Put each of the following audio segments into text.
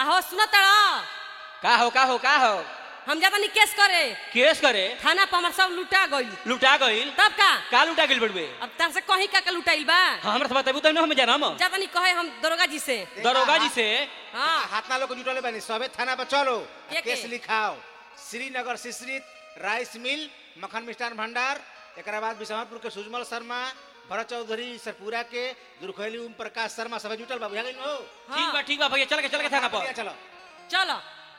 आहो सुनो तड़ा का हो का हो का हो हम जाता नहीं केस करे केस करे थाना पर हमार सब लुटा गइल लुटा गइल तब का का लुटा गइल बड़ुए अब तार से कहीं का का लुटाइल बा हाँ हमरा से बताबू तब ना हम जानम जाता नहीं कहे हम दरोगा जी से दरोगा जी से हाँ हाथना लोग जुटले बानी सबे थाना पर चलो के के? केस लिखाओ श्रीनगर शिश्रित राइस मिल मक्खन मिष्ठान भंडार एकरा बाद बिशनपुर के सुजमल शर्मा भरत चौधरी सरपुरा के दुर्खैली ओम प्रकाश शर्मा सब जुटल बा बुझा गइल हो ठीक बा ठीक बा भैया चल के चल के थाना पर चलो चलो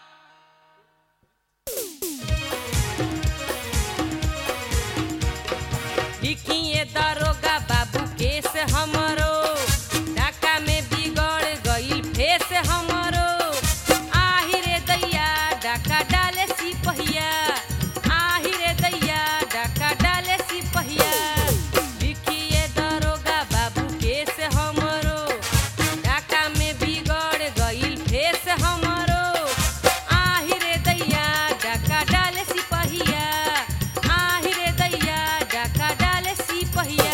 लिखिए दरोगा बाबू केस हमरो डाका में बिगड़ गइल फेस हमरो आही रे दैया डाका डाले सिपहिया आही रे दैया डाका डाले सिपहिया लिखिए दरोगा बाबू केस हमरो डाका में बिगड़ गइल फेस हमरो आही रे दैया डाका डाले सिपहिया आही रे दैया डाका डाले सिपहिया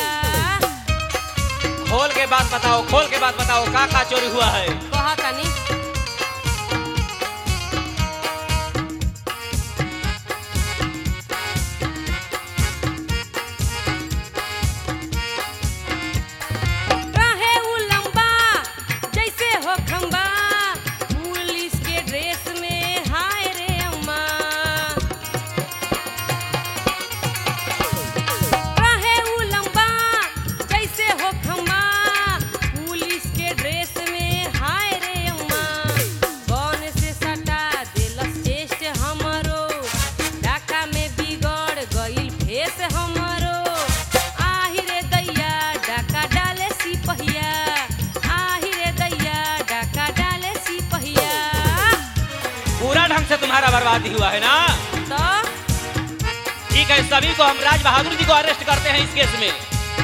खोल के बात बताओ खोल के बात बताओ का का चोरी हुआ है कहा तनी रहे उ लंबा जैसे हो खंबा पुलिस के ड्रेस में हाय रे अम्मा रहे उ लंबा जैसे हो खंबा पुलिस के ड्रेस में हाय रे अम्मा कौन से सटा दिलस चेस्ट हमरो डाका में बिगड़ गइल फेस हमरो आही रे दैया डाका डाले सिपहिया आही रे दैया डाका डाले सिपहिया पूरा ढंग से तुम्हारा बर्बादी हुआ है ना तो ठीक है सभी को हम राज बहादुर जी को अरेस्ट करते हैं इस केस में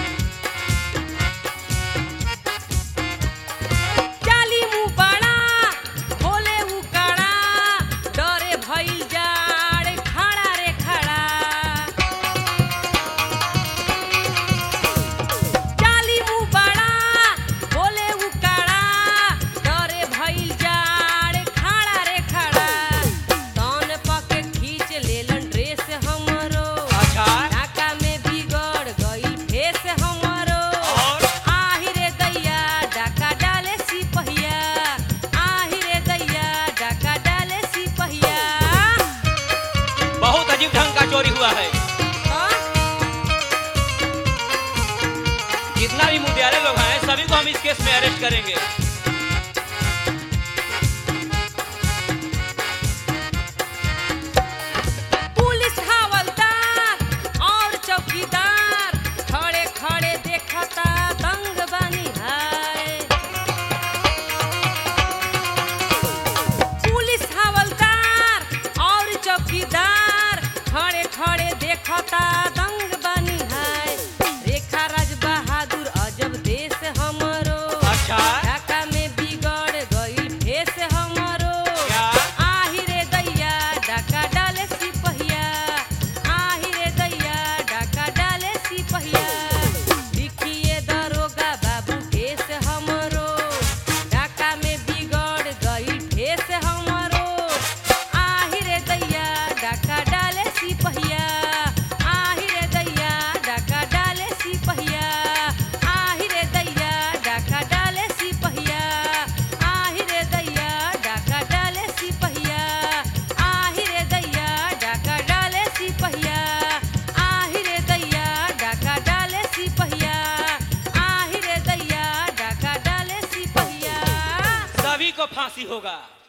जाली मुंह बड़ा खोले उ कड़ा डरे भइल जाड़ खड़ा रे खड़ा जाली मुंह बड़ा खोले उ कड़ा डरे भइल जाड़ खड़ा रे खड़ा तन पके खींच लेलन ड्रेस हमरो अच्छा ढाका में बिगड़ गइल फेस हमरो और? आही रे दैया डाका डाले सिपहिया आही रे दैया डाका डाले सिपहिया बहुत अजीब ढंग का चोरी हुआ है हाँ? जितना भी मुंडियारे लोग हैं सभी को हम इस केस में अरेस्ट करेंगे पुलिस हवलदार और चौकीदार खड़े खड़े देखता दंग बनी है पुलिस हवलदार और चौकीदार खड़े खड़े देखता दंग बनी है रेखा राज बहादुर अजब देश हमरो अच्छा ढाका में बिगड़ गइल फेस हमरो क्या? आही रे दैया डाका डाले सिपहिया आही रे दैया डाका डाले सिपहिया लिखिए दरोगा बाबू केस हमरो डाका में बिगड़ गइल फेस हमरो आही रे दैया डाका डाले सिपहिया आही रे दैया डाका डाले सिपहिया आही रे दैया डाका डाले सिपहिया आही रे दैया डाका डाले सिपहिया आही रे दैया डाका डाले सिपहिया आही रे दैया डाका डाले सिपहिया आही रे दैया डाका डाले सिपहिया सभी को फांसी होगा